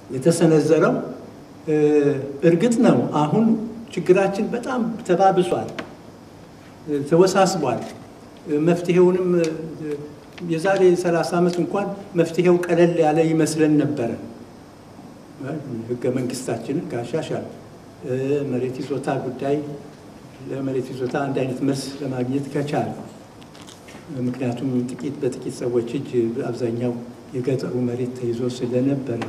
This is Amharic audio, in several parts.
የተሰነዘረው እርግጥ ነው አሁን ችግራችን በጣም ተባብሷል፣ ተወሳስቧል። መፍትሄውንም የዛሬ 30 ዓመት እንኳን መፍትሄው ቀለል ያለ ይመስለን ነበረ። ህገ መንግስታችንን ካሻሻል መሬት ይዞታ ጉዳይ ለመሬት ይዞታ አንድ አይነት መልስ ለማግኘት ከቻል ምክንያቱም ጥቂት በጥቂት ሰዎች እጅ አብዛኛው የገጠሩ መሬት ተይዞ ስለነበረ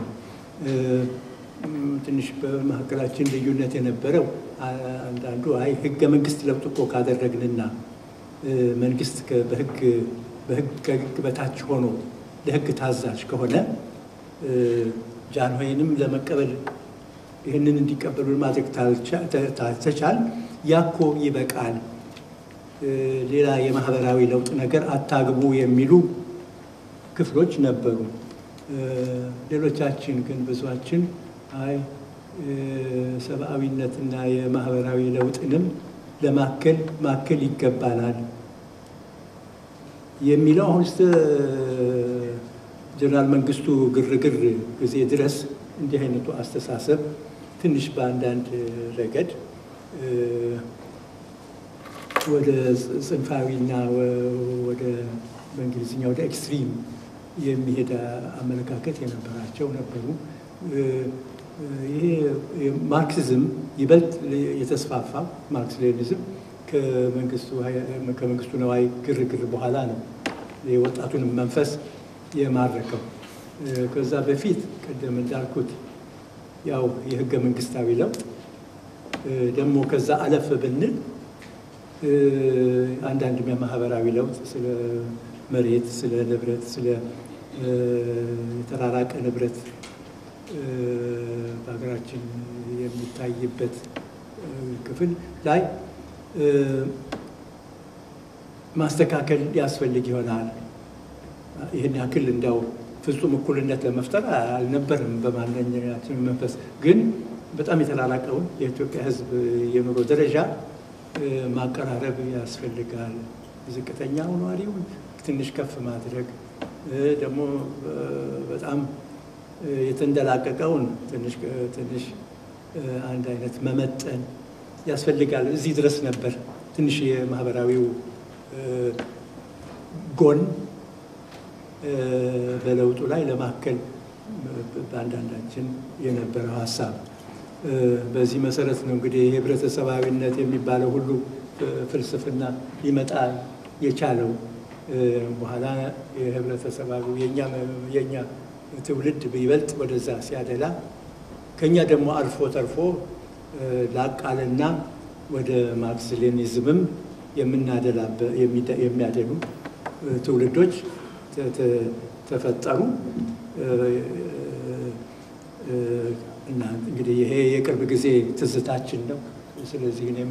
ትንሽ በመካከላችን ልዩነት የነበረው አንዳንዱ አይ ህገ መንግስት ለውጥ እኮ ካደረግንና መንግስት በህግ ከህግ በታች ሆኖ ለህግ ታዛዥ ከሆነ ጃንሆይንም ለመቀበል ይህንን እንዲቀበሉ ማድረግ ተቻል ያኮ ይበቃል፣ ሌላ የማህበራዊ ለውጥ ነገር አታግቡ የሚሉ ክፍሎች ነበሩ። ሌሎቻችን ግን ብዙችን አይ ሰብአዊነትና የማህበራዊ ለውጥንም ለማከል ማከል ይገባናል የሚለው አሁን ስ ጀነራል መንግስቱ ግርግር ጊዜ ድረስ እንዲህ አይነቱ አስተሳሰብ ትንሽ በአንዳንድ ረገድ ወደ ጽንፋዊና ወደ በእንግሊዝኛ ወደ ኤክስትሪም የሚሄድ አመለካከት የነበራቸው ነበሩ። ይሄ ማርክሲዝም ይበልጥ የተስፋፋ ማርክስ ሌኒዝም ከመንግስቱ ነዋይ ግርግር በኋላ ነው የወጣቱንም መንፈስ የማረከው። ከዛ በፊት ቅድም እንዳልኩት ያው የህገ መንግስታዊ ለውጥ ደግሞ ከዛ አለፍ ብንል አንዳንድ የማህበራዊ ለውጥ ስለ መሬት፣ ስለ ንብረት፣ ስለ የተራራቀ ንብረት በሀገራችን የሚታይበት ክፍል ላይ ማስተካከል ያስፈልግ ይሆናል። ይህን ያክል እንዲያው ፍጹም እኩልነት ለመፍጠር አልነበርም በማንኛችን መንፈስ ግን በጣም የተራራቀውን የኢትዮጵያ ሕዝብ የኑሮ ደረጃ ማቀራረብ ያስፈልጋል። ዝቅተኛው ነዋሪውን ትንሽ ከፍ ማድረግ ደግሞ በጣም የተንደላቀቀውን ትንሽ ትንሽ አንድ አይነት መመጠን ያስፈልጋል። እዚህ ድረስ ነበር ትንሽ የማህበራዊው ጎን በለውጡ ላይ ለማከል በአንዳንዳችን የነበረው ሀሳብ። በዚህ መሰረት ነው እንግዲህ የህብረተሰባዊነት የሚባለው ሁሉ ፍልስፍና ሊመጣ የቻለው። በኋላ የህብረተሰባዊ የእኛ ትውልድ ይበልጥ ወደዛ ሲያደላ ከኛ ደግሞ አልፎ ተርፎ ላቃልና ወደ ማርክስ ሌኒዝምም የሚያደሉ ትውልዶች ተፈጠሩ እና እንግዲህ ይሄ የቅርብ ጊዜ ትዝታችን ነው። ስለዚህ እኔም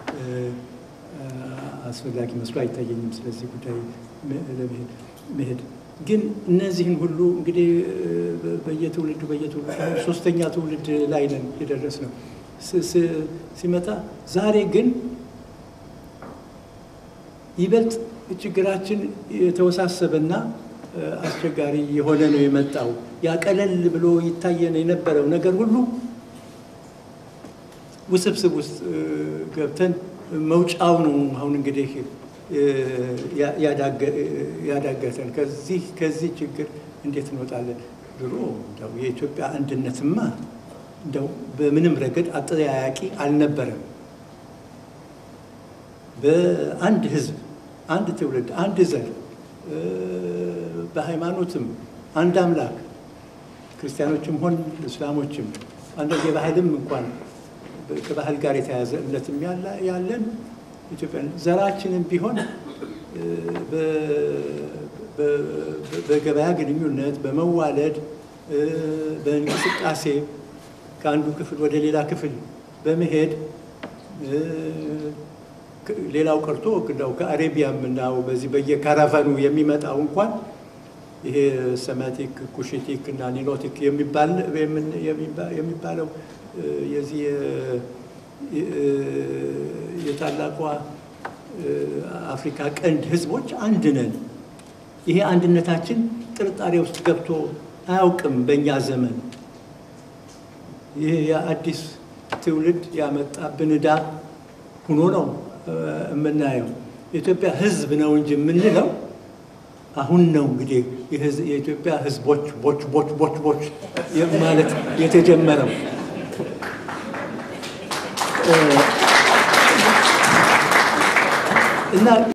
አስፈላጊ መስሎ አይታየኝም ስለዚህ ጉዳይ መሄድ። ግን እነዚህን ሁሉ እንግዲህ በየትውልዱ በየትውልዱ ሶስተኛ ትውልድ ላይ ነን የደረስ ነው ሲመጣ ዛሬ ግን ይበልጥ ችግራችን የተወሳሰበና አስቸጋሪ የሆነ ነው የመጣው። ያቀለል ብሎ ይታየን የነበረው ነገር ሁሉ ውስብስብ ውስጥ ገብተን መውጫው ነው አሁን እንግዲህ ያዳገተን። ከዚህ ከዚህ ችግር እንዴት እንወጣለን? ድሮ እንደው የኢትዮጵያ አንድነትማ እንደው በምንም ረገድ አጠያያቂ አልነበረም። በአንድ ሕዝብ፣ አንድ ትውልድ፣ አንድ ዘር፣ በሃይማኖትም አንድ አምላክ ክርስቲያኖችም ሆን እስላሞችም አንዳንድ የባህልም እንኳን ከባህል ጋር የተያያዘ እምነትም ያለን ኢትዮጵያ ዘራችንም ቢሆን በገበያ ግንኙነት፣ በመዋለድ፣ በእንቅስቃሴ ከአንዱ ክፍል ወደ ሌላ ክፍል በመሄድ ሌላው ቀርቶ እንዳው ከአሬቢያም እና በዚህ በየካራቫኑ የሚመጣው እንኳን ይሄ ሰማቲክ ኩሽቲክ እና ኒሎቲክ የሚባለው የዚህ የታላቋ አፍሪካ ቀንድ ህዝቦች አንድ ነን። ይሄ አንድነታችን ጥርጣሬ ውስጥ ገብቶ አያውቅም። በእኛ ዘመን ይህ የአዲስ ትውልድ ያመጣብን ዕዳ ሆኖ ነው የምናየው። የኢትዮጵያ ሕዝብ ነው እንጂ የምንለው አሁን ነው እንግዲህ የኢትዮጵያ ሕዝቦች ቦች ቦች ቦች ቦች ማለት የተጀመረው እና